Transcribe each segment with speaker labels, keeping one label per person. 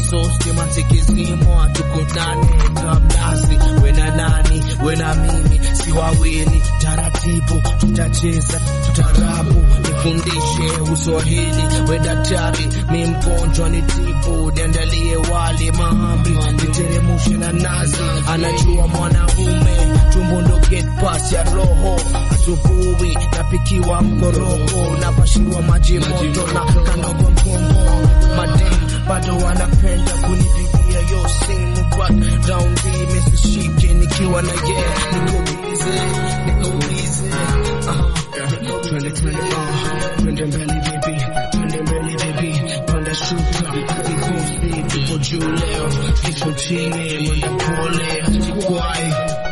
Speaker 1: so stima zikizimwa tukutane kabnasi wena nani wena mimi si wawili taratibu tutacheza tutarabu nifundishe uswahili we daktari mi mgonjwa ni tibu niandalie wali mahamri niteremushe na nazi anajua mwanaume tumbo ndo get pass ya roho asubuhi napikiwa mkoroko napashiwa maji moto na kanogo mgongo madem bado wanapenda kunipigia yo simu but round hii misishike nikiwa na ye niko bize niko bize uh, twende twende uh, twende mbele baby twende mbele baby panda shuka vikosi tuko juu leo iko chini mwenda pole hajikwai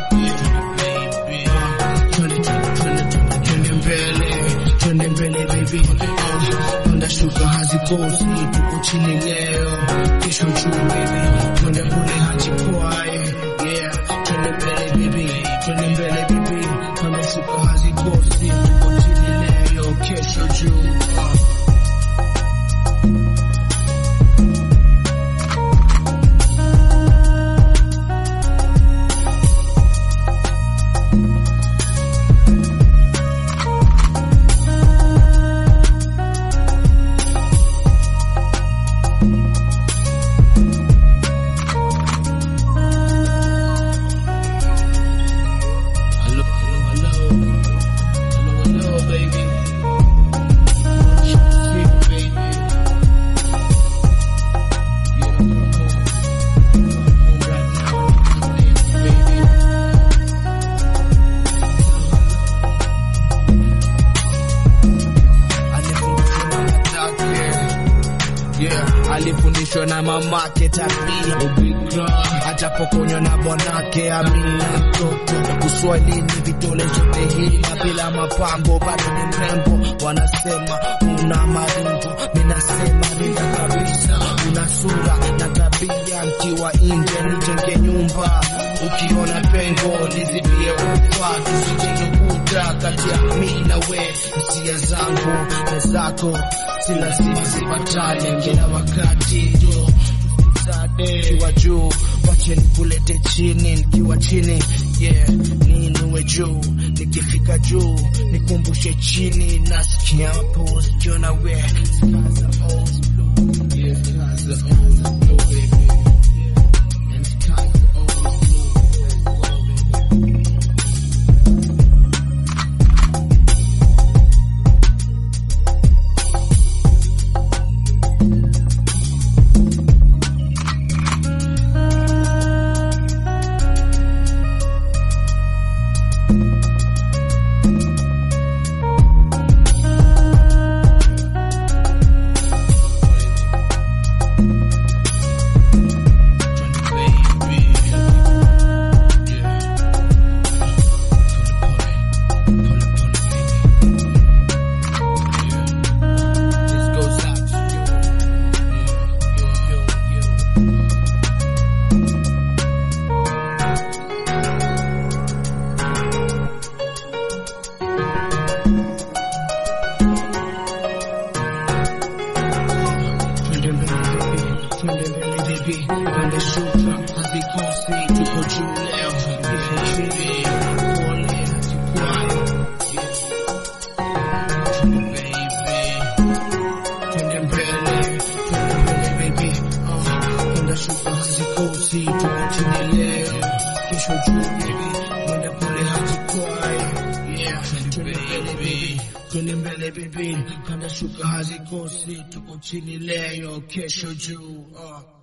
Speaker 1: twende twende twende twende mbele twende mbele baby uh, panda shuka hazikosi tuko chini leo kesho juu baby twende pole hajikwai yeah twende mbele baby twende mbele baby panda shuka hazikosi tuko chini leo kesho juu uh. Hello, hello, hello. Hello, hello, baby. Sweet baby. You don't come home. Come home right now. Baby. Alifundishwa na mamake. Yeah, alifundishwa na mamake tabia ubikra, atapokonywa na bwanake amina mtoto uswahilini vidole zote hila bila mapambo bado ni mrembo wanasema una maringo minasema nina kabisa una sura na tabia mkiwa nje nijenge nyumba ukiona pengo nizibie ufa tusijenge kuta kati ya mi na we hisia zangu na zako si lazima zipatane kila wakati jo nikiwa juu wache nikulete chini nikiwa chini yeah niinue juu nikifika juu nikumbushe chini nasikia pose jona we Skies are always blue. Yeah, skies are always blue, baby. And skies are always blue. Twende mbele baby, twende mbele baby, twende shuka hazikosi, tuko juu leo, iko chini, pole hazikwai. Twende baby, twende mbele, twende mbele baby, ah, twende shuka hazikosi, tuko chini leo, kesho juu baby, mwenda pole hazikwai. Yeah, twende mbele baby, twende mbele baby, panda shuka hazikosi, tuko chini leo, kesho juu. ah.